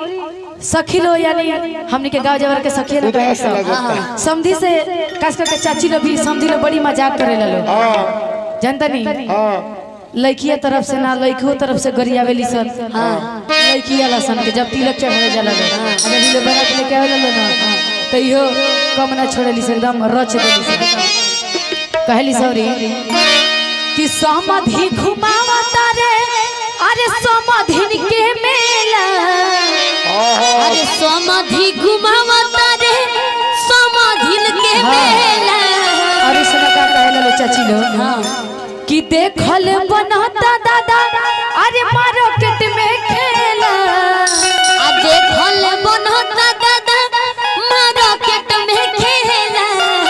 सखी लो यानी हमनी के गांव जवर के सखी लोग उदास सब लगता। समधी से खास करके चाची लोग भी समधी लोग बड़ी मजाक करे लो हाँ जानता नहीं हाँ लड़किया तरफ से ना लड़कियों तरफ से गरियावेली सन लड़की वाला सन के जब तिलक चढ़ावे जाला लोग अगर दिले बना के लेके आवेला लोग ना तो इहो कम ना छोड़ेली से एकदम रच देली से कहली सॉरी कि समाधि घुमावा तारे अरे समाधि के मेला हाँ हाँ अरे समाधि घुमावता रे समाधिन के मेला अरे सुना का कहला लो चाची लो कि देखल बनता दादा अरे मार्केट में खेला आ देखल बनता दादा मार्केट में खेला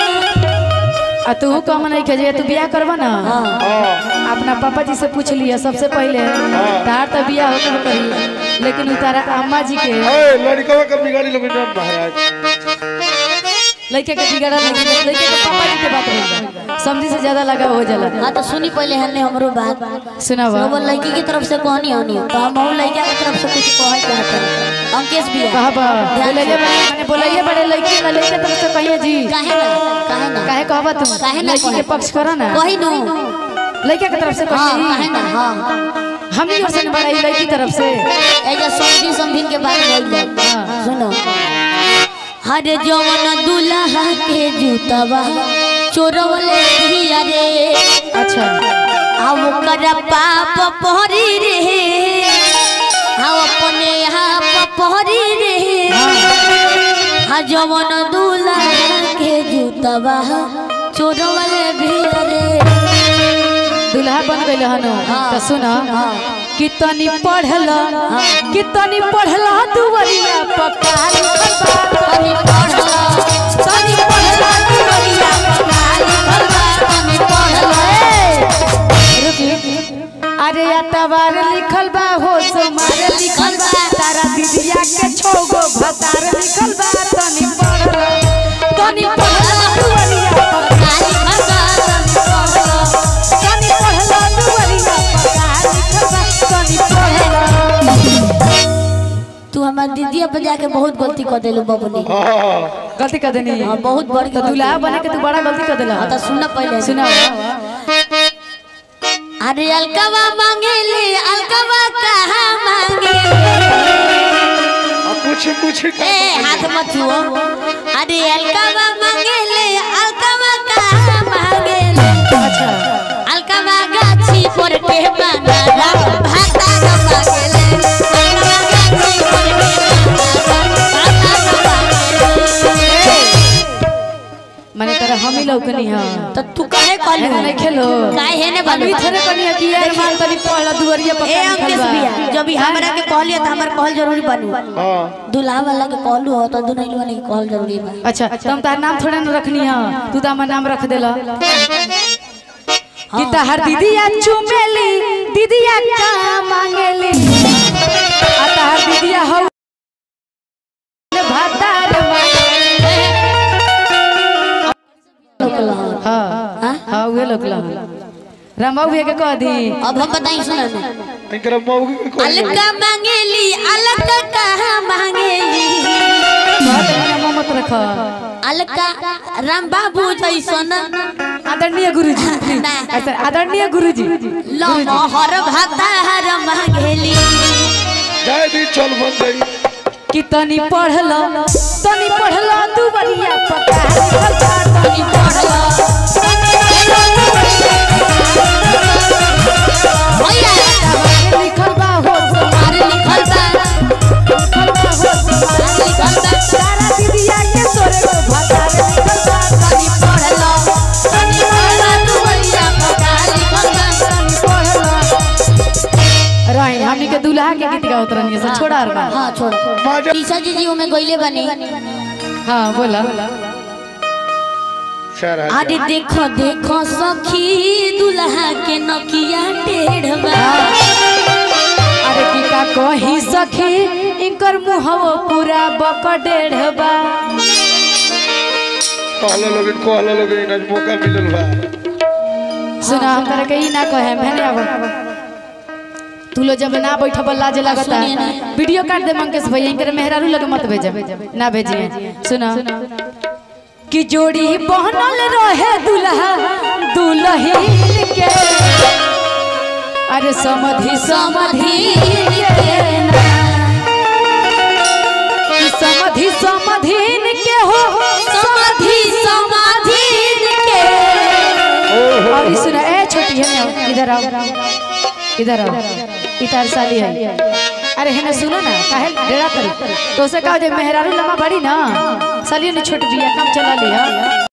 आ तू कम नहीं के जे तू बियाह करबा ना हाँ अपना पापा जी से पूछ लिया सबसे पहले तार तो बियाह होकर करी लेकिन उ तारा अम्मा जी के ए लड़कवा का बिगाड़ी लो बिना महाराज लड़के के बिगड़ा लड़के के लड़के के पापा जी के बात नहीं समझी से ज्यादा लगा हो जाला हाँ तो सुनी पहले हमने हमरो बात सुनावा वो लड़की की तरफ से कहनी होनी तो हम और लड़का की तरफ से कुछ कहे चाहते हैं अंकेश भी है कहबा बोलैले बड़े माने बोलैले बड़े लड़की ना लड़के तरफ से कहिए जी काहे ना काहे ना काहे कहबा तुम काहे ना लड़की के कहे? पक्ष करो ना कही नु लड़के के तरफ से हाँ काहे कहिए ना हाँ हम ही से बड़ाई लड़की तरफ से एजा समझी समझिन के बात बोल हाँ। सुनो हर जवन दुल्हा के जूतवा चोरवले धिया रे अच्छा आ ओकर पाप पहरी रे आ अपने आप पहरी रे आ जवन दुल्हा के जूतवा चोरवले भिया रे दुल्हा बन गइल हन हाँ। तो सुन हाँ। कि तनी पढ़ल कि तनी पढ़ल दुवरिया पक्का लिखल बा। तनी पढ़ला तनी पढ़ला दुवरिया पक्का लिखल बा तनी पढ़ला अरे अतवार लिखल बा हो सोमार लिखल बा तारा दीदिया के छोगो भतार लिखल बा तनी पढ़ल तनी पढ़ल दुवरिया पक्का लिखल बा तनी तनी पढ़ला पढ़ल दुवरिया पक्का लिखल बा तनी पढ़ल तू हमार दीदी पर जाके बहुत गलती कर देलू बबुनी हाँ गलती कर देनी हाँ बहुत बड़ी तो दूल्हा बने के तू बड़ा गलती कर देला हाँ तो सुन पहले सुना अरे अलकवा मांगेले अलकवा कहाँ मांगे अब कुछ कुछ ए हाथ मत छुओ अरे अलकवा मांगेले अलकवा कहाँ मांगेले अच्छा अलकवा गाछी पर के बनाला भाता न मांगेले अलकवा गाछी पर के बनाला भाता न मांगेले माने तेरा हम ही लौकनी हां तो तू काहे कहलू एना नहीं खेलो काहे हेने अभी बालू थोड़े कनी है कि यार माल तनी पहला दुवरिया ए पक्का अंकेश लिखल बा भैया जब भी हमरा के कहलिए त हमर कहल जरूरी बनू हाँ दुल्हा वाला के कहलू हो तो दुनैल वाला के कहल जरूरी बा अच्छा तुम तार नाम थोड़ा न रखनी है तू तो हमार नाम रख देला कि तहर दीदिया चुमेली दीदिया का मांगेली आ तहर दीदिया हो भातार मांगेली हां हां उहे लोकला रामा उहे के कह दी अब हम बताई सुना ना इनकरा मौगी के कोई नहीं। अलका मांगेली अलका कहाँ मांगेली बात नाम मत रख अलका राम बाबू जैसन आदरणीय गुरुजी ना। ऐसा आदरणीय गुरुजी लमहर भातार मांगेली जाए दी चल बन गई कि तनी पढ़ल तनी पढ़ल तू बढ़िया पता लिखल बा, तनी पढ़ल भैया लिखल बा हो हमारे लिखल बा लिखल बा हो लिखल बा सारा दीदिया के तोरे को भाता लिखल बा तनी पढ़ला तनी पढ़ला तू भैया पका लिखल बा तनी पढ़ल रही हमनी के दूल्हा के गीत गावत रहनी से छोड़ा और बा हाँ छोड़ माजा टीसा जी जी में गईले बनी हां बोला चार अरे हजार देखो देखो सखी दुल्हा के नकिया टेढ़बा अरे की का कही सखी इनकर मुहवो पूरा बकडेढ़ बा कहले लोग कहले लोग आज मौका मिलल बा सुना हम तरह के ई ना कहे मैंने अब तू लो जब ना बैठब लाज लगता सुनिए ना। वीडियो काट दे मंकेश भैया इनकर मेहरारू लगे मत भेजब ना भेजिए सुनो कि जोड़ी बहनल रहे दुल्हा दुल्हीन के अरे समधि समधि के ना। कि समधि समधिन के हो समाधि समाधि के और ये सुना ए छोटी है ना इधर आओ इधर आओ इधर साली है अरे है ना सुनो ना काहे डेरा करी तो से कहा जे मेहरारू लम्बा बड़ी ना साली ने छोट बिया काम चला लिया